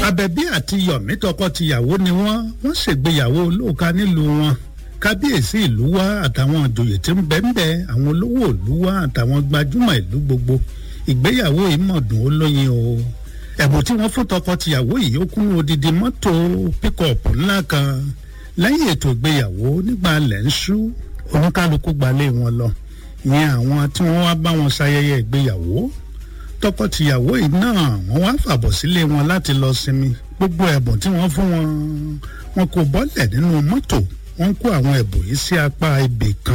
àbẹ̀bí àti yọ̀mí tọkọ-tìyàwó ni wọ́n wọ́n ṣègbéyàwó olóòka nílùú wọn kábíyèsí ìlú wa àtàwọn ìjòyè tí ń bẹ ń bẹ àwọn olówó ìlú wa àtàwọn gbajúmọ̀ ìlú gbogbo ìgbéyàwó ìmọ̀dùn olóyin o ẹ̀bùn tí wọ́n fún tọkọ-tìyàwó yìí ó kún odidi mọ́tò píkọ̀pù ńlá kan lẹ́yìn ètò ìgbéyàwó nígbà lẹ́ ń ṣú oníkálukú gbalé wọn lọ ìyẹn àwọn tí wọ́n wá bá wọn ṣayẹyẹ ìgbéyàwó tọkọ-tìyàwó yìí náà wọ́n wá fàbọ̀ sílé wọn láti lọ sinmi gbogbo ẹ̀bùn tí wọ́n fún wọn wọn kò bọ́lẹ̀ nínú mọ́tò wọ́n kó àwọn ẹ̀bùn yìí sí apá ibì kan